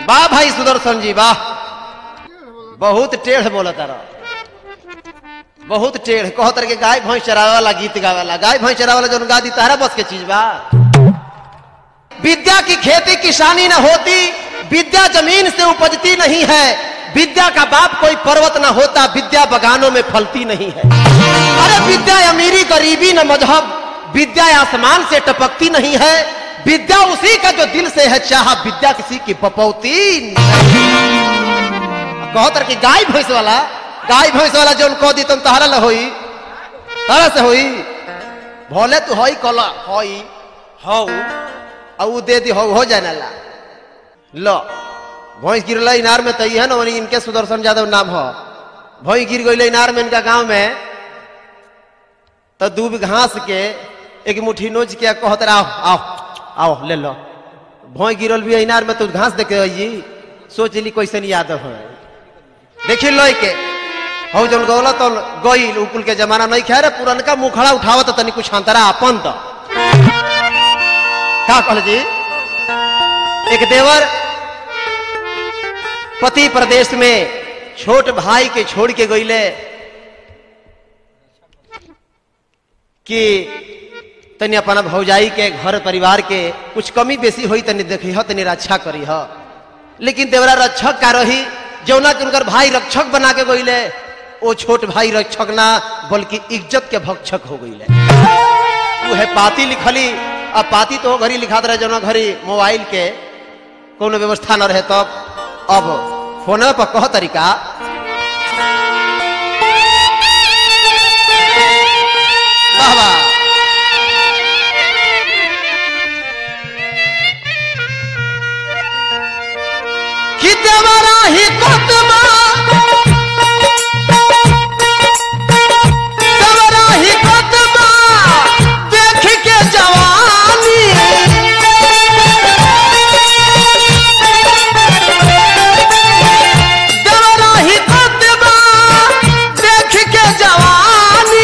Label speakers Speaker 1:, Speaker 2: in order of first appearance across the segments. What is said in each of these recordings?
Speaker 1: वाह भाई सुदर्शन जी वाह बहुत टेढ़ बोला तारा बहुत टेढ़ कहो तर के गाय भैंस चरावे वाला गीत गावे वाला गाय भैंस चरावे वाला जौन गा दी तारा बस के चीज बा विद्या की खेती किसानी न होती विद्या जमीन से उपजती नहीं है विद्या का बाप कोई पर्वत न होता विद्या बगानों में फलती नहीं है अरे विद्या अमीरी गरीबी न मजहब विद्या आसमान से टपकती नहीं है विद्या उसी का जो दिल से है चाह विद्या किसी की बपौती कहो तर की गाय भैंस वाला गाय भैंस वाला जो कह दी तुम तहरा ल होई तारा से होई भोले तू होई कला होई हौ आ ऊ दे दी हो हो जाने ला लो भैंस गिरल इनार में तई है ना वनी इनके सुदर्शन यादव नाम हो भैंस गिर गई इनार में इनका गांव में तो दूब घास के एक मुट्ठी नोच के कहत रहा, आओ आओ आओ ले लो भोई गिरल भी इनार में तो घास देखे आई सोच ली कैसे यादव है देखी लो के हो जन गौला तो गई उकुल के जमाना नहीं खा रे पुरनका मुखड़ा उठावत तनी कुछ अंतरा अपन तो का कहल जी एक देवर पति प्रदेश में छोट भाई के छोड़ के गईले कि तनी अपना भौजाई के घर परिवार के कुछ कमी बेसी होई तनी देखी हो तनी रक्षा करी हो लेकिन देवरा रक्षक का रही जौना के उनकर भाई रक्षक बना के गईले वो छोट भाई रक्षक ना बल्कि इज्जत के भक्षक हो गईले वो है पाती लिखली अब पाती तो घड़ी लिखात रहे जौना घड़ी मोबाइल के कोनो व्यवस्था न रहे तब अब फोन पर कह तरीका वाह वाह कि देवरा ही कोतमा देवरा ही कोतमा देख के जवानी देवरा ही कोतमा देख के जवानी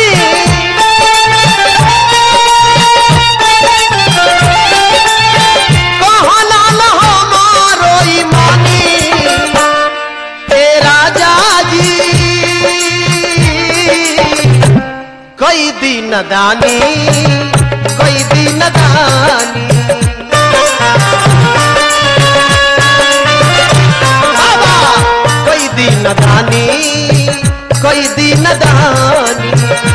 Speaker 1: कहला न हमारो ईमानी हे राजा जी कई दिन दानी कई दिन दानी बाबा कई दिन दानी कई दिन दानी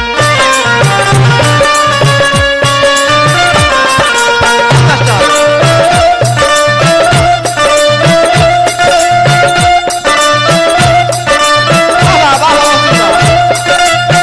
Speaker 1: वाह, वाह, वाह, वाह।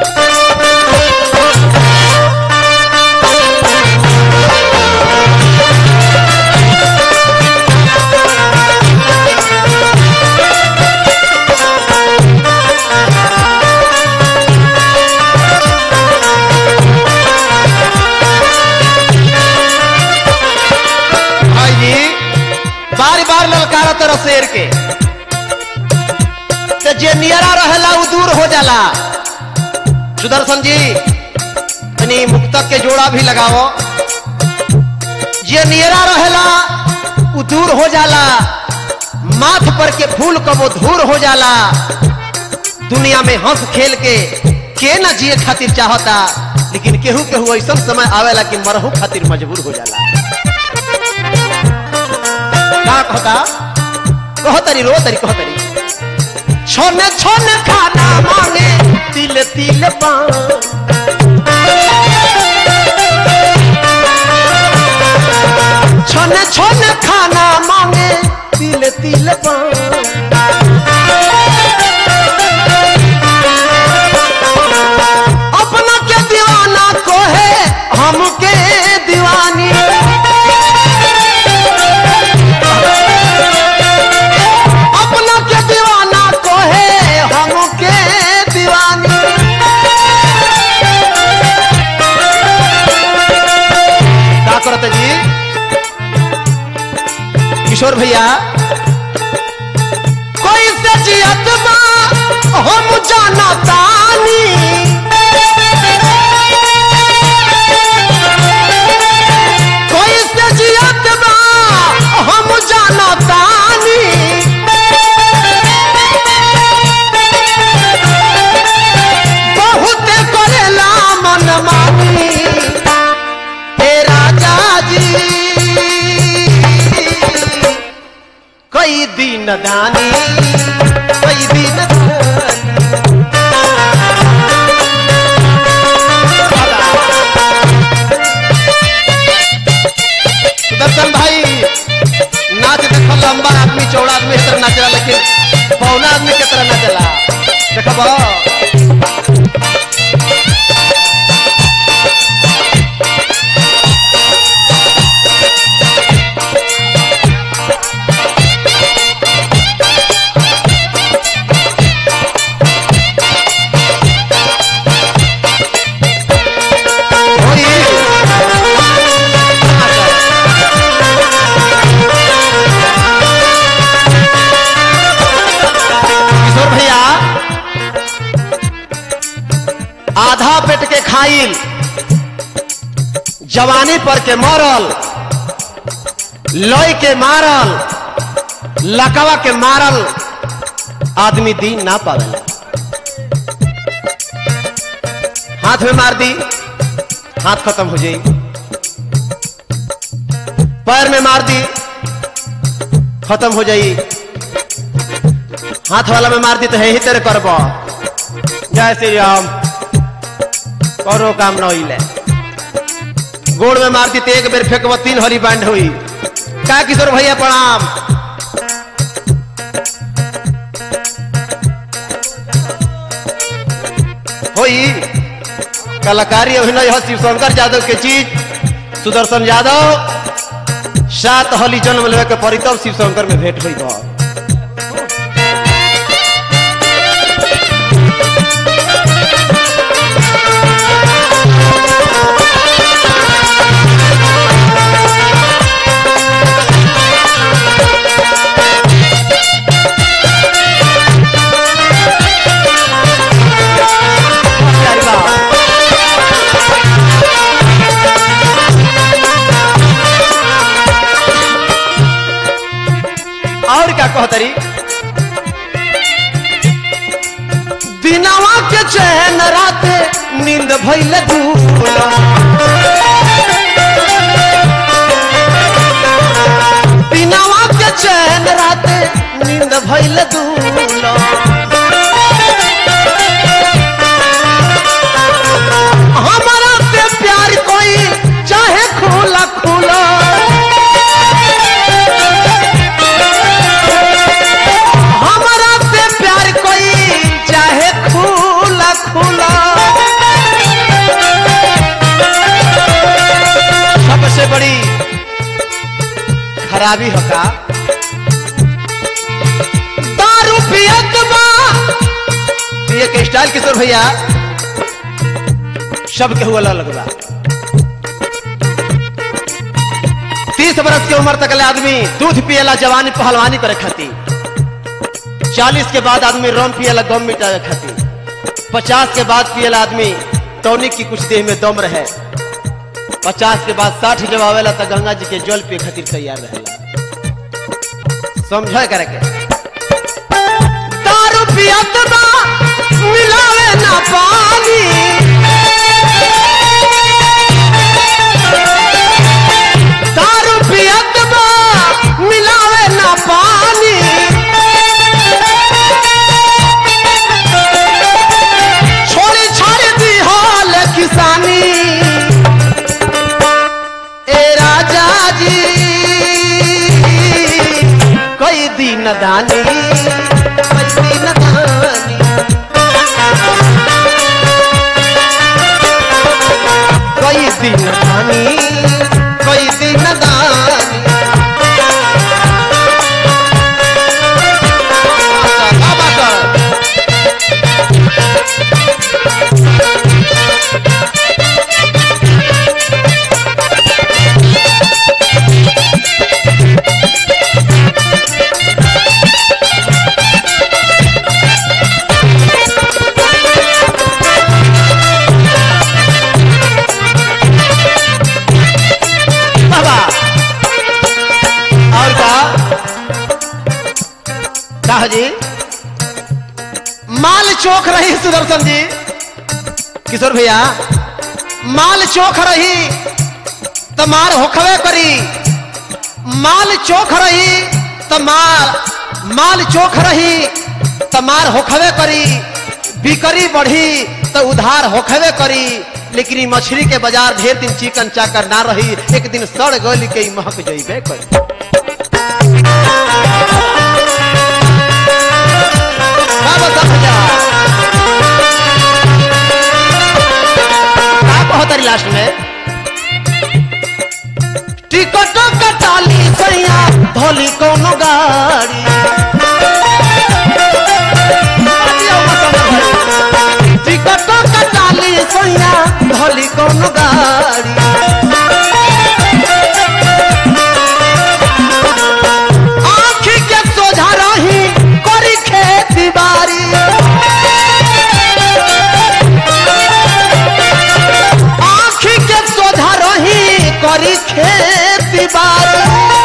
Speaker 1: भाई जी बार बार ललकारा तरह शेर के तो जे नियरा रहेला उ दूर हो जाला सुदर्शन जी तनी मुक्तक के जोड़ा भी लगाओ जे नियरा रहेला उ दूर हो जाला माथ पर के फूल कबो धूर हो जाला दुनिया में हंस खेल के के न जिए खातिर चाहता लेकिन केहू केहू ऐसा समय आवेला कि मरहू खातिर मजबूर हो जाला का कहता कहो तरी रो तरी कहो तरी छोने छोने खाना मांगे तिल तिल पान छोने छोने खाना मांगे तिल तिल पान अपना के दीवाना को है हमके दीवानी अपना के दीवाना को है हमके दीवानी का करते जी किशोर भैया कोई से जियत बा हम जाना तानी कोई से जियत बा हम जाना तानी दिन दानी कई दिन दानी दर्शन भाई नाच देखो लंबा आदमी चौड़ा आदमी की तरह नाचला लेकिन पौना आदमी के तरह नाचला देखब किशोर भैया आधा पेट के खाइल जवानी पर के मरल लय के मारल लकवा के मारल आदमी दिन ना पावेला हाथ में मार दी हाथ खत्म हो जाई पैर में मार दी खत्म हो जाई हाथ वाला में मार दी तो है ही तेरे करब जय श्री राम करो काम न होइले गोड़ में मार दी तो एक बेर फेंकब तीन हरी बैंड हुई का किशोर भैया प्रणाम होई कलाकारी अभिनय है शिवशंकर यादव के चीज सुदर्शन यादव सात हली जन्म लेवे के पड़ी तब शिवशंकर में भेंट हुई बा प्यारी बात। और क्या कहतरी दिनवा के चैन रात नींद भइल दूला दिनवा के चैन रात नींद भइल दूला हमारा से प्यार कोई चाहे खुला खुला हमारा से प्यार कोई चाहे खुला खुला सबसे बड़ी खराबी होगा दारू पियत बा पिए के स्टाइल किशोर भैया सबके हुआ अलग बा तीस बरस की उम्र तक ले आदमी दूध पियला जवानी पहलवानी करे खातिर चालीस के बाद आदमी रम पियला दम मिटावे खातिर पचास के बाद पियला आदमी टॉनिक की कुछ देह में दम रहे पचास के बाद साठ जब आवेला तो गंगा जी के जल पिए खातिर तैयार रहेला समझे करे के दारू पियत बा मिलावे ना पानी दारू पियत बा मिलावे ना पानी छोड़ी छाड़ दी हाल किसानी ए राजा जी कई दिन दानी कई दिन दानी कई दिन दानी कई दिन दानी का बात? बाबा और का का जी माल चोख रही सुदर्शन जी किशोर भैया माल चोख रही तो मार होखवे करी माल चोख रही तो मार माल चोख रही त मार होखबे करी बिकरी बढ़ी तो उधार होखबे करी लेकिन ई मछली के बाजार ढेर दिन चिकन चाकर ना रही एक दिन सड़ गल के ई महक जइबे करी का बता भैया? का कहतरी लास्ट में टिकट कटाली सैया धोली कोनो गाड़ी टिकट कटाली सैया धोली कोनो गाड़ी आँखी के सोझा रही करी खेती बाड़ी आँखी के सोझा रही करी खेती बाड़ी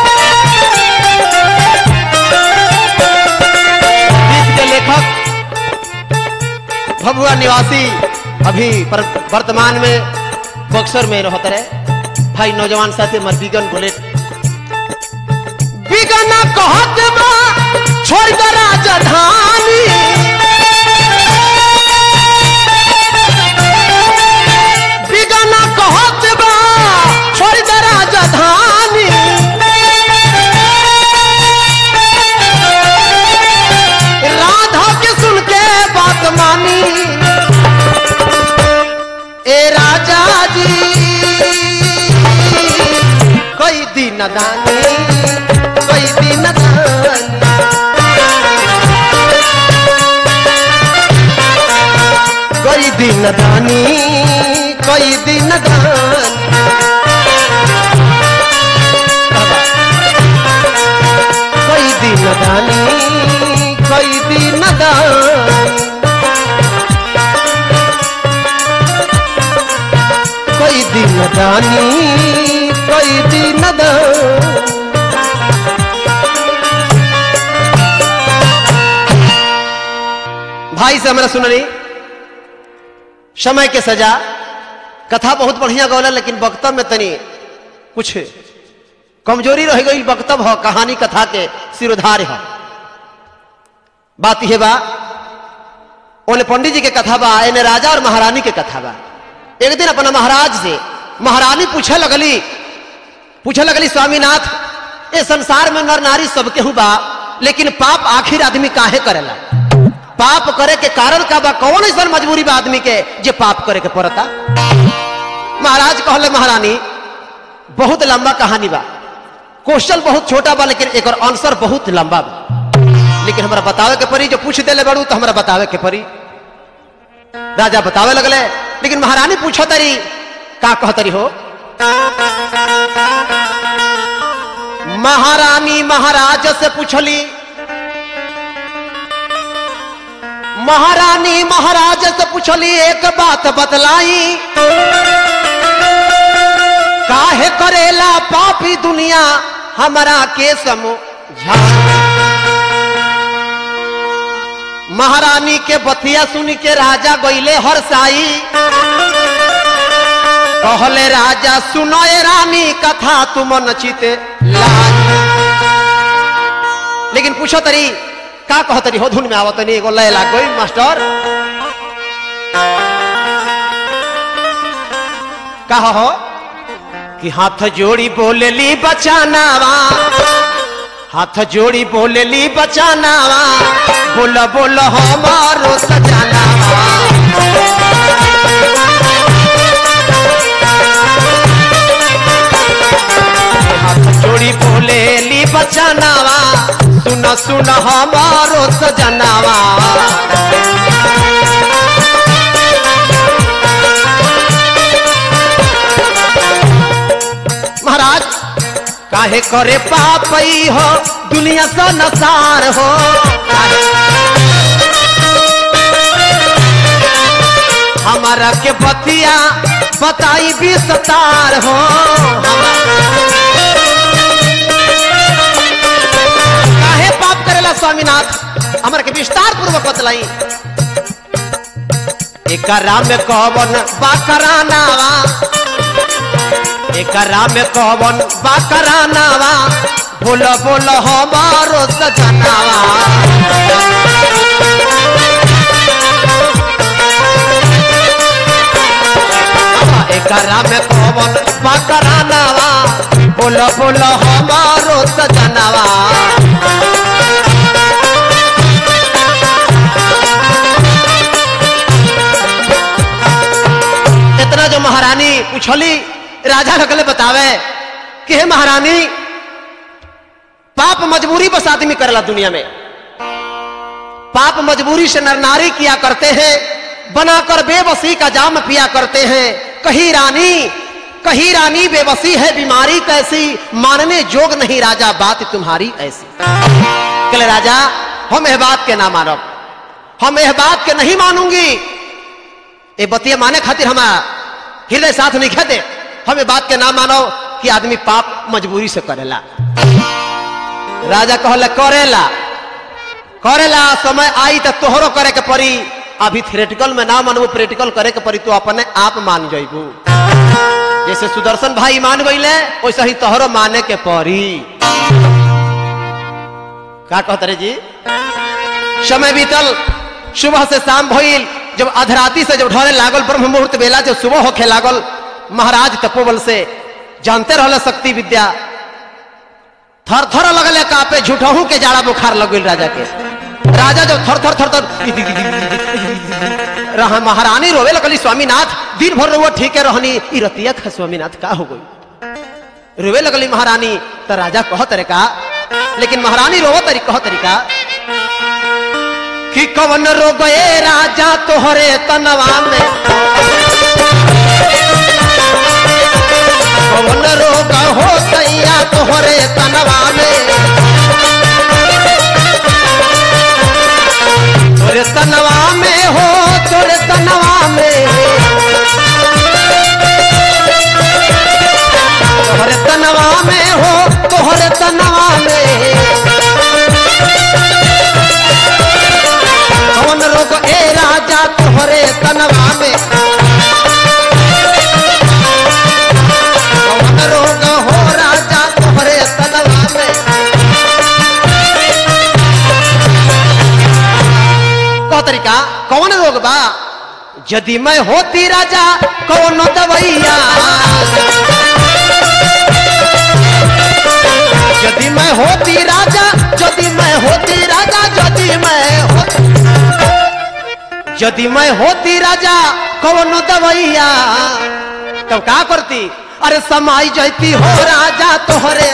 Speaker 1: गीत के लेखक भभुआ निवासी अभी पर- वर्तमान में बक्सर में रहते रहे भाई नौजवान साथी हमार बिगन बोले बिगन कहत बा छोड़ दे राजधानी बिगन कहत बा छोड़ दे राजधानी राधा के सुन के बात मानी ए राजा जी कई दिन दानी कई दिन दानी कई दिन दानी कई दिन दानी कई दिन दानी कई दिन दानी कई दिन दानी कई दिन दानी भाई से हमरा सुननी समय के सजा कथा बहुत बढ़िया गौला लेकिन वक्तव्य में तनी कुछ कमजोरी रह गई वक्तव्य हो कहानी कथा के सिरोधार हो बात यह बा ओने पंडित जी के कथा बा एने राजा और महारानी के कथा बा एक दिन अपना महाराज से महारानी पूछे लगली पूछे लगली स्वामीनाथ ये संसार में नर नारी सबके हु बा लेकिन पाप आखिर आदमी काहे करेला पाप करे के कारण का बा कौन ऐसा मजबूरी बा आदमी के जे पाप करे के पड़ता महाराज कहले महारानी बहुत लंबा कहानी बा क्वेश्चन बहुत छोटा बा लेकिन एक आंसर बहुत लंबा बा लेकिन हमरा बतावे के परी जो पूछ देले बड़ू तो हमरा बतावे के परी राजा बतावे लगले लेकिन महारानी पूछो तरी का कहतरी हो महारानी महाराज से पूछली महारानी महाराज से पूछली एक बात बतलाई काहे करेला पापी दुनिया हमरा के समझा महारानी के बतिया सुन के राजा गईले हर साई कहले राजा सुनो ए रानी कथा तुम नचिते लाई लेकिन पूछो तरी का कह तरी हो धुन में आवत नहीं एगो लय लाग गई मास्टर कहा हो कि हाथ जोड़ी बोलेली बचानावा हाथ जोड़ी बोलेली बचानावा बोल बोल हमारो सजानावा हाथ जोड़ी बोलेली बचानावा सुन सुन हमारो सजनावा महाराज काहे करे पापई हो दुनिया से नसार हो हमारा के बतिया बताई भी सतार हो काहे पाप करेला स्वामीनाथ हमारा के विस्तार पूर्वक बतलाई एकरा में कवन बाकरानावा एकरा में कवन बाकरानावा बोल बोल हमारो सजनावा एकरा में कौन पकड़ानावा बोल बोल हमारो सजनावा इतना जो महारानी पूछली राजा लगले बतावे कि हे महारानी पाप मजबूरी बस आदमी करेला दुनिया में पाप मजबूरी से नर नारी किया करते हैं बनाकर बेबसी का जाम पिया करते हैं कही रानी कही रानी बेबसी है बीमारी कैसी मानने जोग नहीं राजा बात तुम्हारी ऐसी कले राजा हम यह बात के ना मानब हम यह बात के नहीं मानूंगी ये बतिया माने खातिर हम हृदय साथ नहीं खेते हम ये बात के ना मानो कि आदमी पाप मजबूरी से करेला राजा कहले करेला करेला समय आई तो तोहरो करे के पड़ी अभी थिएटिकल में ना मानबू प्रैक्टिकल करे के पड़ी तो अपने आप मान जाइबू जैसे सुदर्शन भाई मान गईले वैसे ही तोहरो माने के पड़ी का कहते रे जी समय बीतल सुबह से शाम भइल जब अधराती से जब ढले लागल ब्रह्म मुहूर्त बेला जब सुबह होखे लागल महाराज तपोबल से जानते रहले शक्ति विद्या थर थर लगले कापे झूठहू के जाड़ा बुखार लग गइल राजा के राजा जब थर थर थर थर रहा महारानी रोवे लगली स्वामीनाथ दिन भर रोवो ठीक है रहनी ई रतिया खा स्वामीनाथ का हो गई रोवे लगली महारानी तो राजा कह तरीका लेकिन महारानी रोवो तरी कह तरीका कि कवन रोग ए राजा तोहरे तनवा में कवन रोग हो सैया तोहरे तनवा में तोरे तनवा में हो तोरे तनवा में तोहरे तनवा में हो तोहरे तनवा में कौन रोग ए राजा तोहरे तनवा में कौन रोग हो राजा तोहरे तनवा में कौ तरीका कौन रोग बा यदि मैं होती राजा कौन दवैया यदि मैं होती राजा यदि मैं होती राजा यदि मैं होती यदि मैं होती राजा कौन दवैया तब का करती अरे समाई जैती हो राजा तोहरे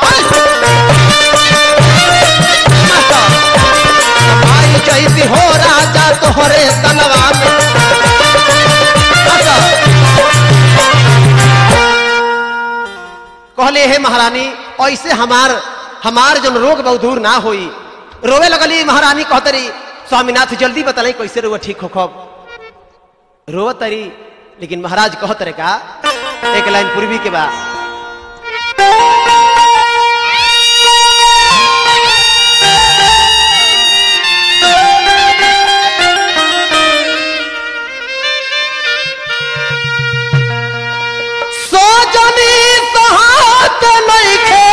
Speaker 1: समाई जैती हो राजा तोहरे तनवा में अच्छा। कहले हे महारानी ऐसे हमार हमार जन रोग बहुत दूर ना होई रोवे लगली महारानी कहतरी स्वामीनाथ जल्दी बतलाई कैसे रोग ठीक हो खब रोव तरी लेकिन महाराज कहत रे का एक लाइन पूर्वी के बाद सोजनी सहात नइखे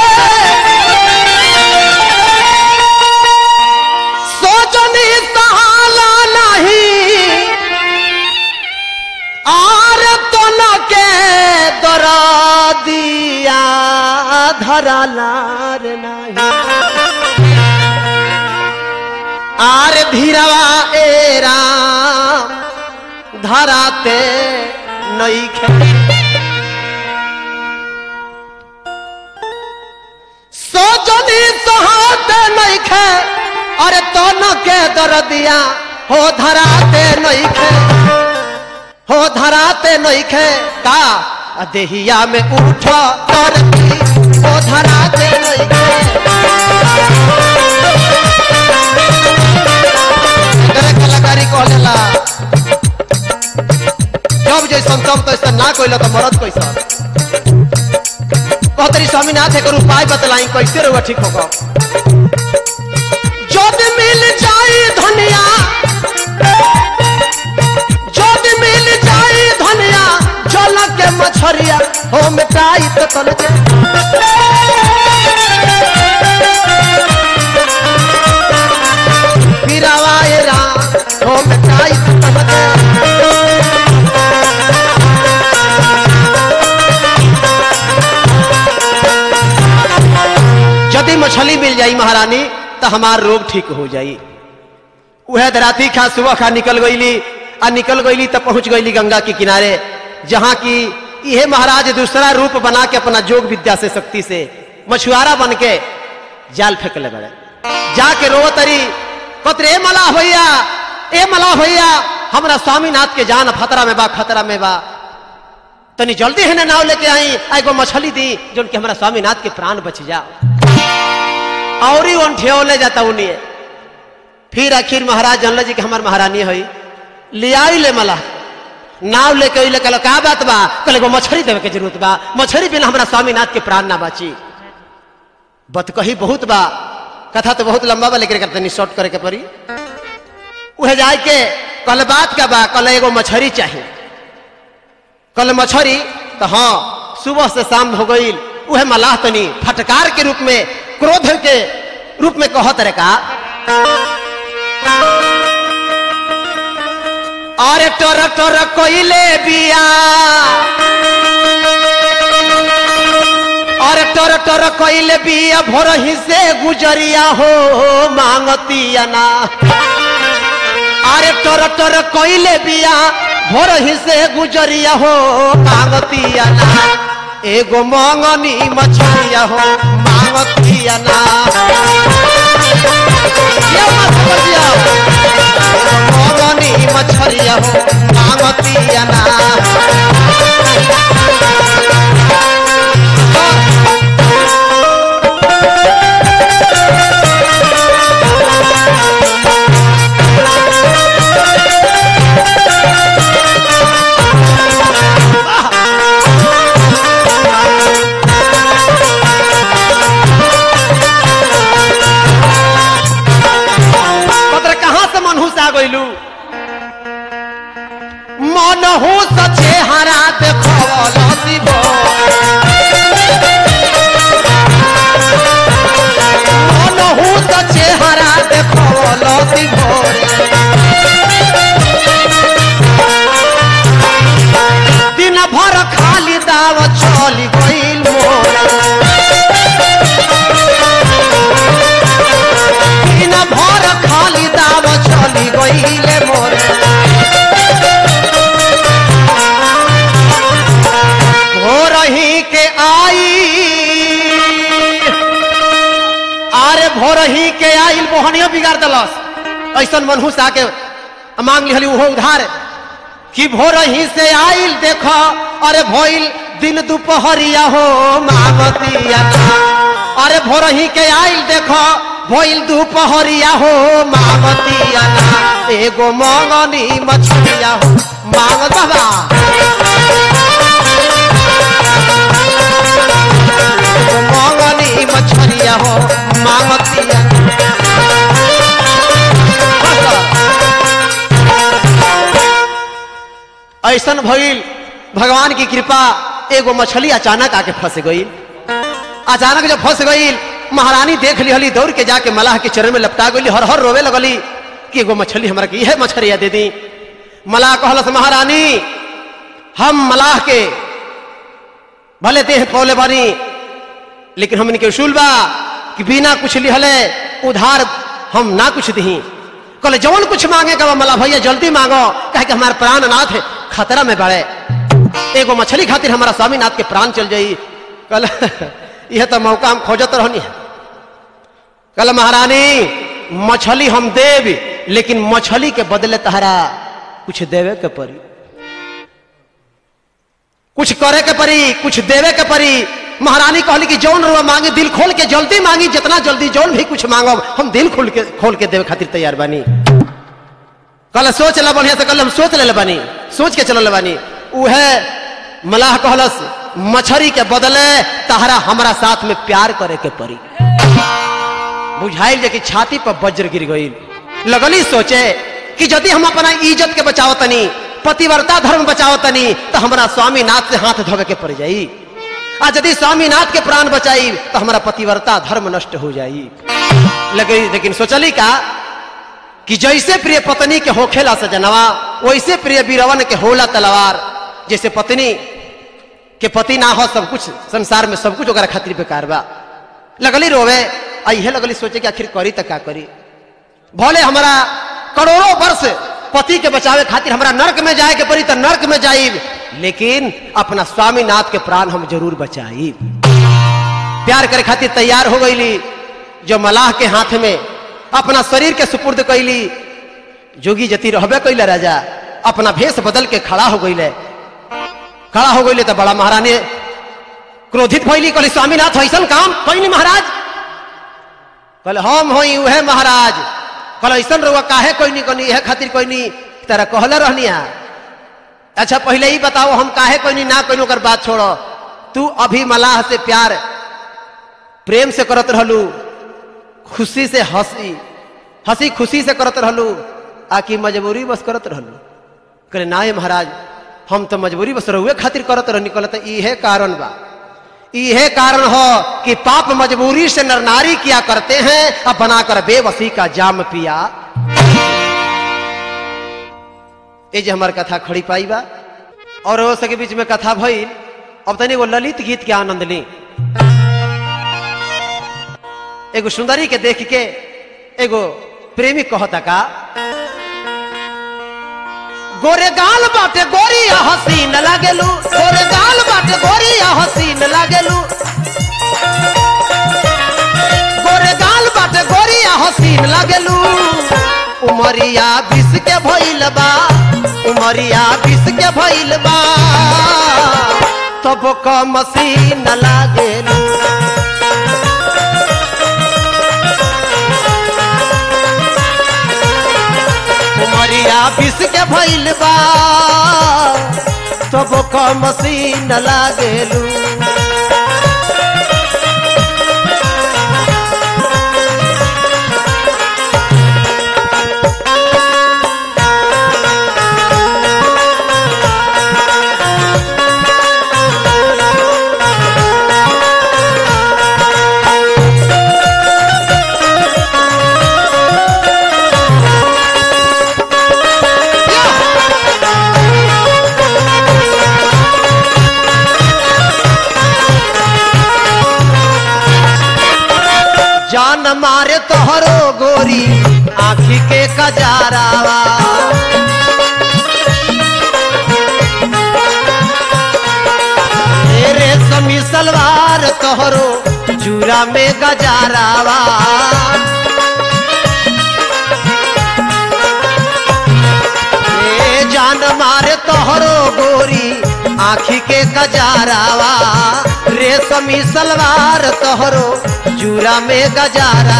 Speaker 1: सोजनी सहाला नहीं आर तन के दरा दिया धरालार नहीं आर धीरवा ए राम धराते नइखे सोजनी सहात नइखे अरे तन के दरदिया हो धराते नइखे हो धराते नइखे का आ देहिया में उठ तरती हो धराते नइखे एकरे कलाकारी कहलेला जब जैसन तब तैसन ना कोइला तो मरद कैसन कहतरी स्वामीनाथ एक उपाय बतलाई कैसे रहुआ ठीक होगा जद मिल जाई धनिया जद मिल जाई धनिया जल के मछरिया हो मिटाई तो तन के यदि मछली मिल जाई महारानी तो हमार रोग ठीक हो जाई वह राती खा सुबह खा निकल गईली आ निकल गईली तब पहुंच गईली गंगा के किनारे जहां की यह महाराज दूसरा रूप बना के अपना जोग विद्या से शक्ति से मछुआरा बन के जाल फेंकले बड़े जाके रो तरी कतरे ए मला भैया ए मला भैया हमरा स्वामीनाथ के जान खतरा में बा खतरा में बा तनी जल्दी है ना नाव लेके आई आ एगो मछली दी जो कि हमारा स्वामीनाथ के प्राण बच जाओ और ही उन ठेवले जाता उन्हें फिर आखिर महाराज जानल जी कि हमार महारानी है ले आई ले मला नाव लेके अइले कहलो का बात बा कहले एगो मछली देवे के जरूरत बा मछली बिना हमारा स्वामीनाथ के प्राण ना बाची बत कही बहुत बा कथा तो बहुत लंबा बा लेकिन तनी शॉर्ट करे के पड़ी उहे जाए के कल बात का बा कल एगो मछली चाहिए कल मछली तो हाँ सुबह से शाम हो गई उहे मलाह तनी फटकार के रूप में क्रोध के रूप में कहत रे का अरे टोर टोर कोइले बिया अरे टोर टोर कोइले बिया भोर ही से गुजरिया हो मांगतिया ना अरे टोर टोर कोइले बिया भोर ही से गुजरिया हो मांगतिया ना एगो मंगनी मछलिया हो मांगतिया ना ये मत बजिया मंगनी मछलिया हो मांगतिया ना पत्र कहाँ से मनहूस आ गइलू मनहूस चेहरा देखल शिव मनहूस चेहरा देखल शिव दिन भर खाली दाव चली गइल मोर दिन भर खाली दाव चली गइले मोर हो रही के आई अरे भोरही के आइल मोहनियो बिगाड़ दलस ऐसन मनहूस आके मांग लिहली उहो उधार कि भोरही से आइल देख अरे भइल दिन दुपहरिया हो मागतिया अरे भोरही के आइल देख भइल दुपहरिया हो मागतिया एगो मंगनी मछलिया हो मांग बाबा एगो मंगनी मछलिया हो मागतिया ऐसन भइल भगवान की कृपा एगो मछली अचानक आके फंस गई अचानक जब फंस गई महारानी देख लिहली दौड़ के जाके मलाह के चरण में लपटा गई हर हर रोवे लगली कि एगो मछली हमरा के यह मछलिया दे दी मलाह कहलस महारानी हम मलाह के भले देह पौले बानी लेकिन हमन के उसूल बा कि बिना कुछ लिहले उधार हम ना कुछ दी कहले जवन कुछ मांगे का मला भैया जल्दी मांगो कहे कि हमारे प्राण नाथ है खतरा में बड़े एगो मछली खातिर हमारा स्वामीनाथ के प्राण चल जाई कल यह तो मौका हम खोजत रहनी है कल महारानी मछली हम देव लेकिन मछली के बदले तहरा कुछ देवे के परी कुछ करे के परी कुछ देवे के परी महारानी कहली कि जौन रुआ मांगे दिल खोल के जल्दी मांगी जितना जल्दी जौन भी कुछ मांगो हम दिल खोल के खोल के देवे खातिर तैयार बानी कल सोच ला बढ़िया से कल हम सोच ले बानी सोच के चल बानी उहे मलाह कहलस मछरी के बदले तहरा हमरा साथ में प्यार करे के परी बुझाइल जे कि छाती पर वज्र गिर गई लगली सोचे कि यदि हम अपना इज्जत के बचावतनी पतिव्रता धर्म बचावतनी तो हमारा स्वामीनाथ से हाथ धोवे के पड़ जाई आ यदि स्वामीनाथ के प्राण बचाई तो हमारा पतिव्रता धर्म नष्ट हो जाई लेकिन लेकिन सोचली का कि जैसे प्रिय पत्नी के होखेला सजनवा वैसे प्रिय बीरवन के होला तलवार जैसे पत्नी के पति ना हो सब कुछ संसार में सब कुछ ओकरा खातिर बेकार बा लगली रोवे अहे लगली सोचे कि आखिर करी तो का करी भले हमारा करोड़ों वर्ष पति के बचावे खातिर हमरा नर्क में जाए के पड़ी तो नर्क में जाइब लेकिन अपना स्वामीनाथ के प्राण हम जरूर बचाइब प्यार करे खातिर तैयार हो गईली जो मलाह के हाथ में अपना शरीर के सुपुर्द कैली जोगी जति रहबे कैले राजा अपना भेष बदल के खड़ा हो गईले खड़ा हो गईले तो बड़ा महारानी क्रोधित भइली कहली स्वामीनाथ ऐसन काम कैली महाराज कहले हम होई उहे महाराज कहले ऐसन रहुआ काहे कोई नहीं कहनी यह खातिर कोई नहीं तेरा कहले रहनिया अच्छा पहले ही बताओ हम काहे कोई नहीं ना कोई ओकर बात छोड़ो तू अभी मलाह से प्यार प्रेम से करत रहलू खुशी से हंसी हंसी खुशी से करत रहलू आकि मजबूरी बस करत रहलू कहले ना महाराज हम तो मजबूरी बस रहुए खातिर करत रहनी कहले तो इहे कारण बा इहे कारण हो कि पाप मजबूरी से नर नारी किया करते हैं अब बनाकर बेबसी का जाम पिया ये जो हमार कथा खड़ी पाई बा और वो सके बीच में कथा भइल अब तनी वो ललित गीत के आनंद ली एगो सुंदरी के देख के एगो प्रेमी कहता का गोरे गाल बाटे गोरिया हसीन लागेलू गोरे गाल बाटे गोरिया हसीन लागेलू गोरे गाल बाटे गोरिया हसीन लागेलू उमरिया बिस के भइल बा उमरिया बिस के भइल बा तब क मसीन लागेलू उमरिया बिस के भइल बा तब क मसीन लागेलू जान मारे तोहरो गोरी आखी के कजारावा तेरे समी सलवार तोहरो चूरा में गजारावा ए जान मारे तोहरो गोरी आखी के गजारावा रेशमी सलवार तोहरो जूरा में गजारा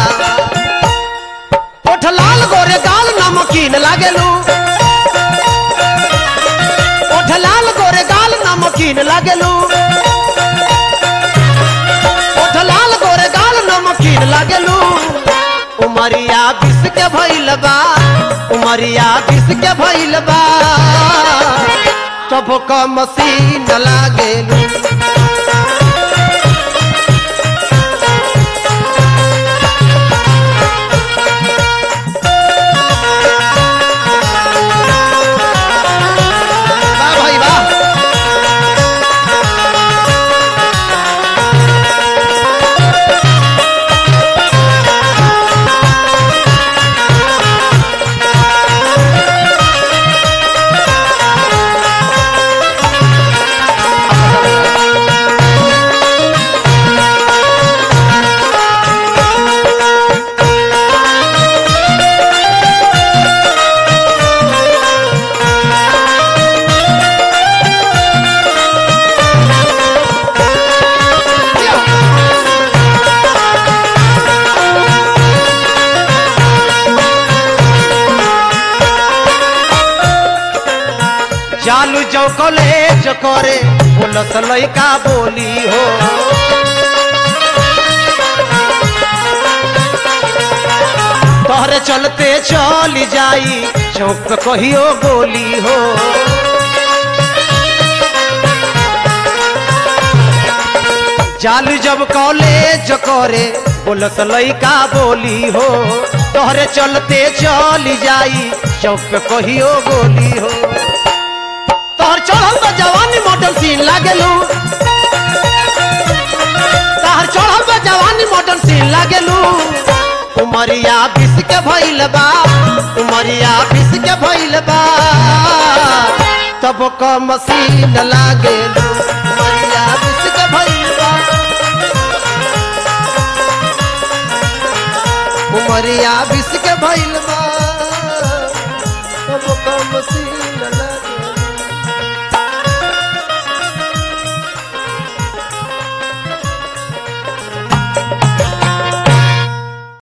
Speaker 1: ओठ लाल गोरे गाल नमकीन लागेलू ओठ लाल गोरे गाल नमकीन लागेलू ओठ लाल गोरे गाल नमकीन लागेलू उमरिया बिस के भइल बा उमरिया बिस के भइल बा तब क मसीन लागेलू वाह भाई वाह चालू जो कॉलेज करे बोलस लइका बोली हो तोहरे चलते चल जाई चौक पे कहियो बोली हो चालू जब कॉलेज करे बोलस लइका बोली हो तोहरे चलते चल जाई चौक पे कहियो बोली हो तोहर चढ़ल बा जवानी मॉडल सीन लागेलू तहर चढ़ल बा जवानी मॉडर्न सीन लागेलू उमरिया बिस के भइल बा उमरिया बिस के भइल बा तब क मशीन लागेलू उमरिया बिस के भइल बा उमरिया बिस के भइल बा